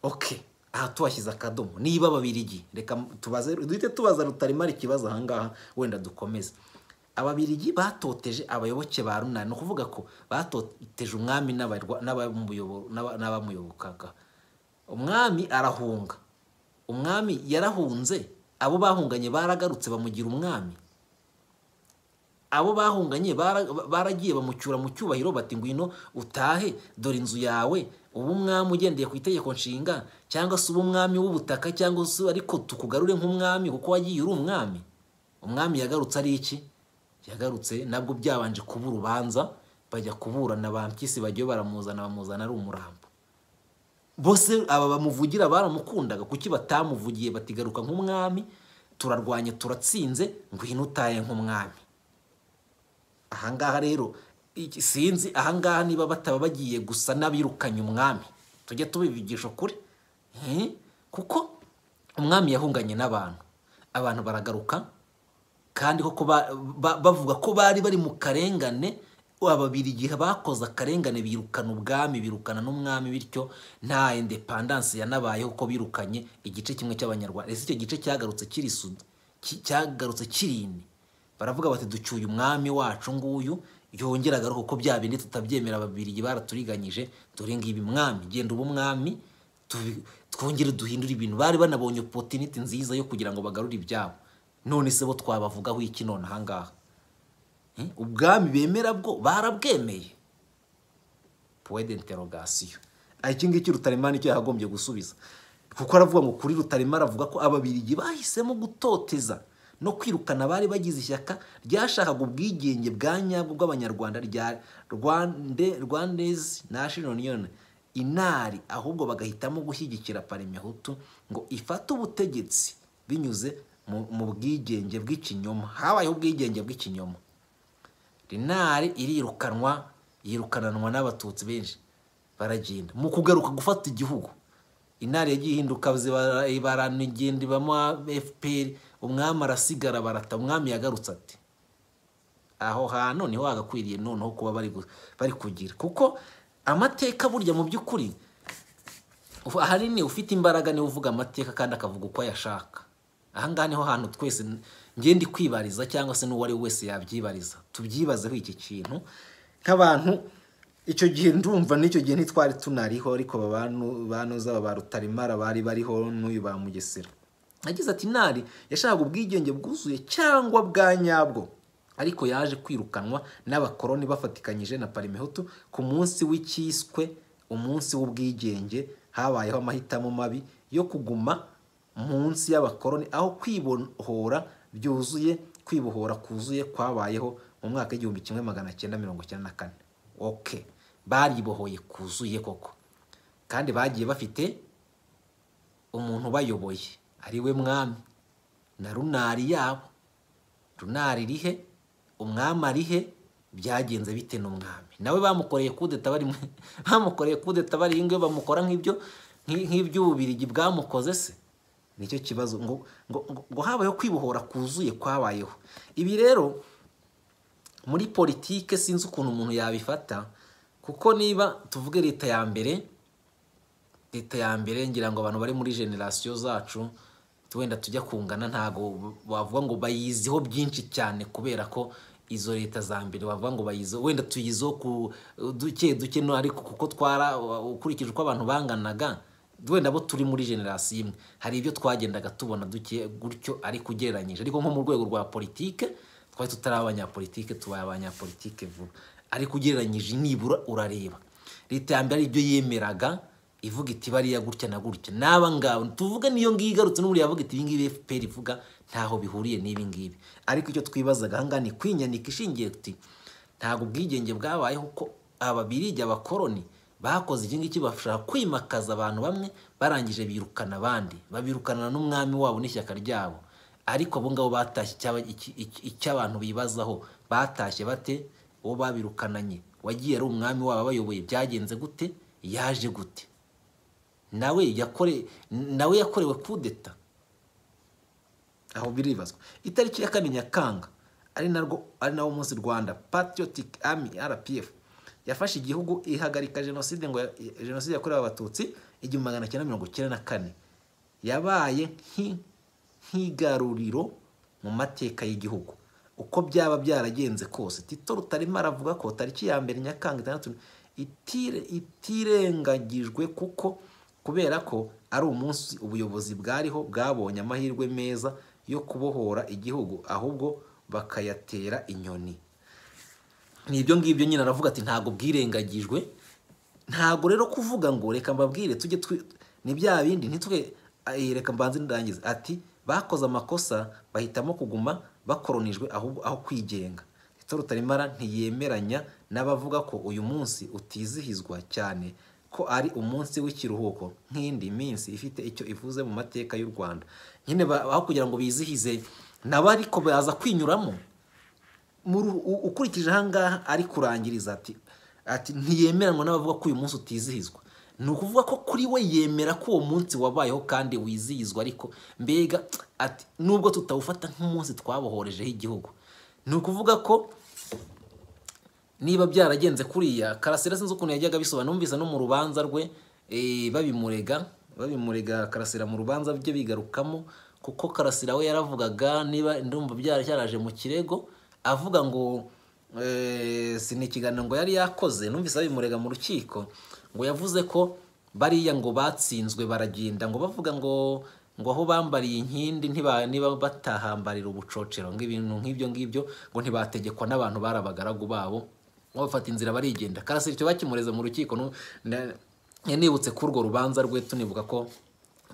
ok aha tuhashyize akadomo niba ababirigi reka tubaze duhite tubaza rutaremara ikibazo ahangaha wenda dukomeze ababirigi batoteje abayoboke ba runani ni ukuvuga ko batoteje umwami n'abarwa- n'abamuyobo- n'aba- n'abamuyobokaga umwami arahunga umwami yarahunze abo bahunganye baragarutse bamugira umwami abo bahunganye bara- baragiye bamucyura mu cyubahiro bati ngwino utahe dore inzu yawe ubu umwami ugendeye ku itegeko nshinga cyangwa se ubu umwami w'ubutaka cyangwa se ariko tukugarure nk'umwami kuko wagiye uri umwami umwami yagarutse ari iki yagarutse nabwo byabanje kuba urubanza bajya kuburana ba mpyisi bagiye baramuzana bamuzana ari umurambo bose aba bamuvugira baramukundaga kuki batamuvugiye batigaruka nk'umwami turarwanya turatsinze ngwino utaye nk'umwami ahangaha rero iki- sinzi ahangaha niba bataba bagiye gusa n'abirukanye umwami tujye tubivugisha ukuri Eh, kuko umwami yahunganye n'abantu abantu baragaruka kandi koko ba- ba- bavuga ko bari bari mu karengane ababiri igihe bakoze akarengane birukana ubwami birukana n'umwami bityo nta independanse yanabayeho ko birukanye igice kimwe cy'abanyarwanda ese icyo gice cyagarutse kiri sud- ki- cyagarutse kirini baravuga bati ducyuye umwami wacu nguyu yongera agaruka kuko bya bindi tutabyemera ababirigi baraturiganyije dore ngibi mwami genda uba umwami tubi- twongere duhindure ibintu bari banabonye opotiniti nziza yo kugira ngo bagarure ibyabo none se bo twabavugaho iki none ahangaha Eh, ubwami bemera bwo barabwemeye puwe d'interogasiyo iki ngiki rutaremara nicyo yagombye gusubiza kuko aravuga ngo kuri rutaremara avuga ko ababirigi bahisemo gutoteza no kwirukana abari bagize ishyaka ryashakaga ubwigenge bwa nyabwo bw'abanyarwanda rya rwande rwandezi national union inari ahubwo bagahitamo gushyigikira parimehutu ngo ifate ubutegetsi binyuze mu- mu bwigenge bw'ikinyoma habayeho ubwigenge bw'ikinyoma rinari irirukanwa yirukananwa n'abatutsi benshi baragenda mu kugaruka gufata igihugu inari yagiye ihinduka ziba- baranigenda ibamo fpr umwami arasigara barata umwami yagarutse ati aho hantu niho hagakwiriye noneho kuba bari gu- bari kugira kuko amateka burya mu by'ukuri ubu ahanini ufite imbaraga niwe uvuga amateka kandi akavuga uko ayashaka ahangaha niho hantu twese ngiye ndi kwibariza cyangwa se n'uwo ari we wese yabyibariza tubyibazeho iki kintu nk'abantu icyo gihe ndumva n'icyo gihe ntitwari tunariho ariko babanu- banoza ba rutaremara bari bariho n'uyu ba mugesera yagize ati nari yashakaga ubwigenge bwuzuye cyangwa bwa nyabwo ariko yaje kwirukanwa n'abakoroni bafatikanyije na parimehutu ku munsi w'icyiswe umunsi w'ubwigenge habayeho amahitamo mabi yo kuguma munsi y'abakoroni aho kwibohora byuzuye kwibohora kuzuye kwabayeho mu mwaka w'igihumbi kimwe magana cyenda mirongo icyenda na kane oke baribohoye kuzuye koko kandi bagiye bafite umuntu ubayoboye ari we mwami na runari yabo runari rihe umwami arihe byagenze bite n'umwami nawe bamukoreye kudeta bari mu- bamukoreye kudeta bari ingwe bamukora nk'ibyo nk'i- nk'iby'ububirigi bwamukoze se nicyo kibazo ngo ngo ngo, ngo habayeho kwibohora kuzuye kwabayeho ibi rero muri politike sinzi ukuntu umuntu yabifata kuko niba tuvuge leta ya mbere leta ya mbere ngira ngo abantu bari muri generasiyo zacu wenda tujya kungana ntago wavuga ngo bayiziho byinshi cyane kubera ko izo leta za mbere wavuga ngo bayiziho wenda tuyiziho ku duke duke no ariko kuko twara ukurikije uko abantu banganaga wenda bo turi muri generasiyo imwe hari ibyo twagendaga tubona duke gutyo ariko ugereranyije ariko nko mu rwego rwa politike twari tutari abanyapolitike tubaye abanyapolitike vuba ariko ugereranyije nibura urareba leta ya mbere ari ibyo yemeraga ivuga iti bariya gutya na gutya n'aba ngabo tuvuge niyo ngiyo igarutse n'ubu yavuga iti ibi ngibi FPR ivuga ntaho bihuriye n'ibi ngibi ariko icyo twibazaga aha ngaha ni kwinyandika ishingiye uti ntabwo ubwigenge bwabayeho ko ababirigi abakoroni bakoze iki ngiki bashaka kwimakaza abantu bamwe barangije birukana abandi babirukanana n'umwami wabo n'ishyaka ryabo ariko abo ngabo batashye icyaba- iki- iki- icy'abantu bibazaho batashye bate uwo babirukananye wagiye ari umwami wabo abayoboye byagenze gute yaje gute nawe yakore nawe yakorewe kudeta aho biribazwa itariki ya kane nyakanga ari narwo ari nawo munsi rwanda patriotic army rpf yafashe igihugu ihagarika jenoside ngo ya- jenoside yakorewe abatutsi igihumbi magana cyenda mirongo icyenda na kane yabaye nki- nk'igaruriro mu mateka y'igihugu uko byaba byaragenze kose tito rutaremara avuga ko tariki ya mbere nyakanga itandatu itire- itirengagijwe kuko kubera ko ari umunsi ubuyobozi bwariho bwabonye amahirwe meza yo kubohora igihugu ahubwo bakayatera inyoni ni ibyo ngibyo nyine aravuga ati ntabwo bwirengagijwe ntabwo rero kuvuga ngo reka mbabwire tujye twi ni bya bindi ntitwe eh, reka mbanze ndangize ati bakoze amakosa bahitamo kuguma bakoronijwe ahubwo aho kwigenga Tito Rutaremara ntiyemeranya n'abavuga ko uyu munsi utizihizwa cyane ko ari umunsi w'ikiruhuko nk'indi minsi ifite icyo ivuze mu mateka y'u Rwanda nyine ba- aho kugira ngo bizihize nabo ariko baza kwinyuramo muri u- ukurikije ahangaha ari kurangiriza ati ati ntiyemeranwa n'abavuga ko uyu munsi utizihizwa ni ukuvuga ko kuri we yemera ko uwo munsi wabayeho kandi wizihizwa ariko mbega ati nubwo tutawufata nk'umunsi twabohorejeho igihugu ni ukuvuga ko niba byaragenze kuriya karasira sinzi ukuntu yajyaga abisobanura numvise no mu rubanza rwe eh, babimurega babimurega karasira mu rubanza bye bigarukamo kuko karasira we yaravugaga niba ndumva byaracyaraje mu kirego avuga ngo eh, si ni ikiganiro ngo yari yakoze numvise abimurega mu rukiko ngo yavuze ko bariya ngo batsinzwe baragenda ngo bavuga ngo ngo aho bambariye inkindi ntiba niba batahambarira ubucocero ng'ibintu nk'ibyo ngibyo ngo ntibategekwa n'abantu bari abagaragu babo ngo bafata inzira barigenda kasi icyo bakimureza mu rukiko nu- na- nibutse ko urwo rubanza rwe tunibuka ko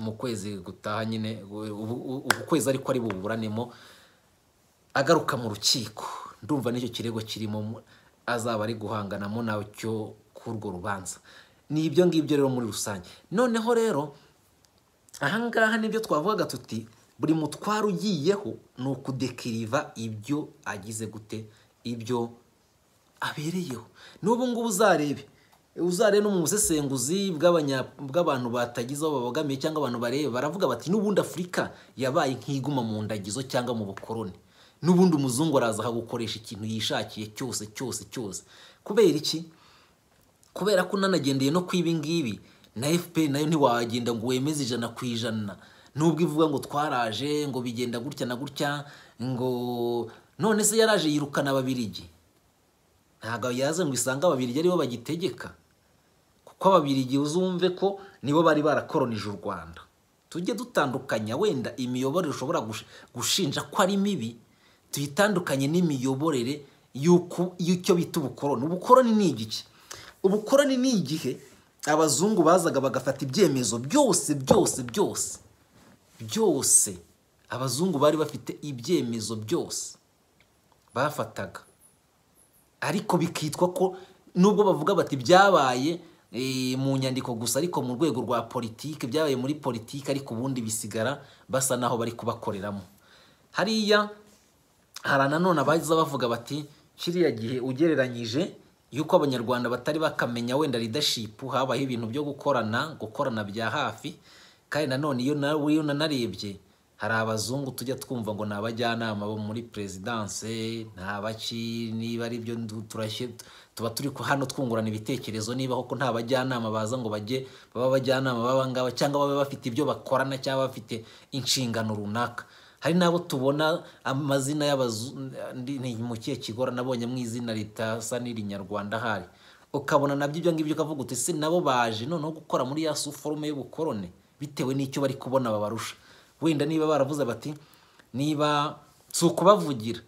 mu kwezi gutaha nyine ubu- ubu ubu kwezi ariko ari buburanemo agaruka mu rukiko ndumva n'icyo kirego kirimo mu- azaba ari guhanganamo nacyo k'urwo rubanza ni ibyo ngibyo rero muri rusange noneho rero ahangaha nibyo twavugaga tuti buri mutwaro ugiyeho ni ukudekiriva ibyo agize gute ibyo abereyeho n'ubu ngubu uzarebe uzarebe no mu busesenguzi bw'abanya- bw'abantu batagize aho babogamiye cyangwa abantu bareba baravuga bati n'ubundi afurika yabaye nk'iguma mu ndagizo cyangwa mu bukoroni n'ubundi umuzungu araza ahagukoresha ikintu yishakiye cyose cyose cyose kubera iki kubera ko unanagendeye no ku ibi ngibi na fpr nayo ntiwagenda ngo wemeze ijana ku ijana nubwo ivuga ngo twaraje ngo bigenda gutya na gutya ngo none se yaraje yirukana ababirigi ntabwo yaza ngo isange ababirigi aribo bagitegeka kuko ababirigi uzumve ko nibo bari barakoronije u rwanda tujye dutandukanya wenda imiyoborere ushobora gush- gushinja ko ari mibi tuyitandukanye n'imiyoborere y'uko- y'icyo bita ubukoroni ubukoroni ni igiki ubukoroni ni igihe abazungu bazaga bagafata ibyemezo byose byose byose byose abazungu bari bafite ibyemezo byose bafataga ariko bikitwa ko nubwo bavuga bati byabaye eh, mu nyandiko gusa ariko mu rwego rwa politiki byabaye muri politiki ariko ubundi bisigara basa naho bari kubakoreramo hariya hari nanone abaza bavuga bati kiriya gihe ugereranyije yuko abanyarwanda batari bakamenya wenda leadership habaho ibintu byo gukorana gukorana bya hafi kandi nanone iyo na- iyo nanarebye hari abazungu tujya twumva ngo ni abajyanama bo muri perezidanse ni abaki niba ari byo ndu- turashye tuba turi ku- hano twungurana ibitekerezo niba koko nta bajyanama baza ngo bajye baba abajyanama b'aba ngaba cyangwa babe bafite ibyo bakorana cyangwa bafite inshingano runaka hari n'abo tubona amazina y'abazungu ni mu kihe kigora nabonye mu izina ritasa n'irinyarwanda ahari ukabona nabyo ibyo ngibyo ukavuga uti se nabo baje noneho gukora muri ya suforume y'ubukorone bitewe n'icyo bari kubona babarusha wenda niba baravuze bati niba si ukubavugira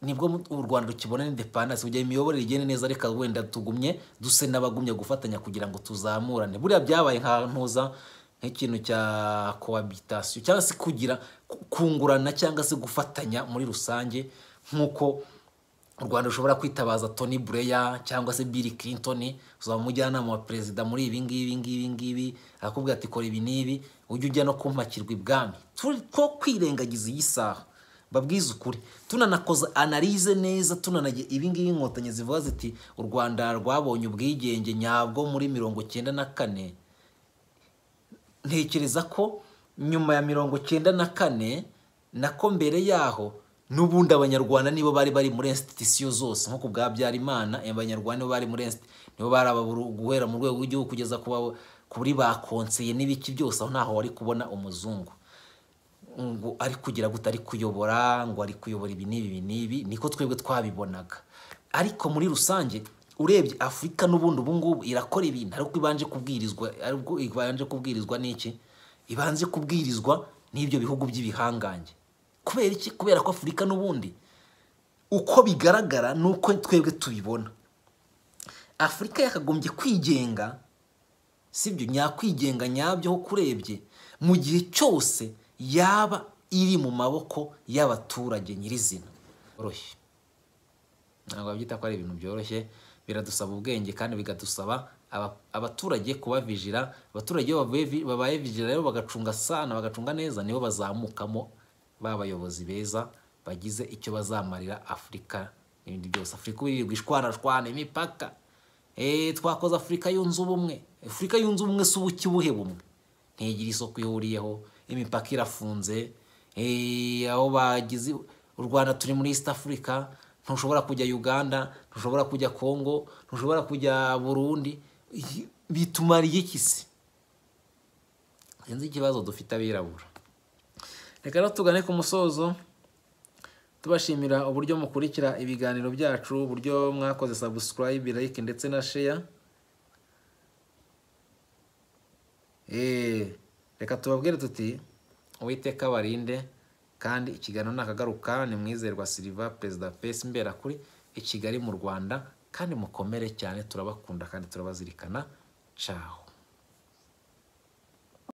nibwo mu- u rwanda rukibona indepandansi kugira imiyoborere igende neza reka wenda tugumye duse n'abagumye gufatanya kugira ngo tuzamurane buriya byabaye nka ntuza nk'ikintu cya cohabitation cyangwa se kugira ku- kungurana cyangwa se gufatanya muri rusange nk'uko u rwanda rushobora kwitabaza tony Blair cyangwa se bill clinton uzaba umujyanama wa perezida muri ibi ngibi ngibi ngibi arakubwira ati kora ibi n'ibi ujye ujya no kumpakirwa ibwami Turi- ko kwirengagiza iyi saha babwize ukuri tunanakoza analize neza tunanagira ibi ngibi inkotanyi zivuga ziti u rwanda rwabonye ubwigenge nyabwo muri mirongo cyenda na kane ntekereza ko nyuma ya mirongo cyenda na kane nako mbere yaho n'ubundi abanyarwanda nibo bari bari muri institusiyo zose nko ku bwa Habyarimana abanyarwanda nibo bari muri insti- nibo bari ababuru- guhera mu rwego rw'igihugu kugeza ku ba- kuri ba konseye n'ibiki byose aho ntaho wari kubona umuzungu ngo ari kugira gute ari kuyobora ngo ari kuyobora ibi n'ibi ibi n'ibi niko twebwe twabibonaga ariko muri rusange urebye afurika n'ubundi ubu ngubu irakora ibintu ariko ibanje kubwirizwa ariko ibanje kubwirizwa n'iki ibanje kubwirizwa n'ibyo bihugu by'ibihangange kubera iki kubera ko afurika n'ubundi uko bigaragara ni uko twebwe tubibona afurika yakagombye kwigenga sibyo nyakwigenga nyabyo ho kurebye mu gihe cyose yaba iri mu maboko y'abaturage nyirizina byoroshye ntabwo babyita ko ari ibintu byoroshye biradusaba ubwenge kandi bigadusaba aba- abaturage kubavijira abaturage iyo bavuye vi- babaye vijira rero bagacunga sana bagacunga neza nibo bazamukamo babayobozi beza bagize icyo bazamarira afurika n'ibindi byose afurika ubu irirwa ishwarashwana imipaka Eh, twakoze afurika yunze ubumwe afurika yunze ubumwe si ubuki buhe bumwe ntigira isoko ihuriyeho imipaka irafunze eh, aho bagize u rwanda turi muri east africa ntushobora kujya uganda ntushobora kujya congo ntushobora kujya burundi Iyi- bitumariye iki se sinzi ikibazo dufite abirabura reka rero tugane ku musozo tubashimira uburyo mukurikira ibiganiro byacu uburyo mwakoze sabusikarayibe like ndetse na sheya Eh, reka tubabwire tuti uwiteka barinde kandi ikiganiro nakagaruka ni mwizerwa siliva perezida pesi mbera kuri i kigali mu rwanda kandi mukomere cyane turabakunda kandi turabazirikana caho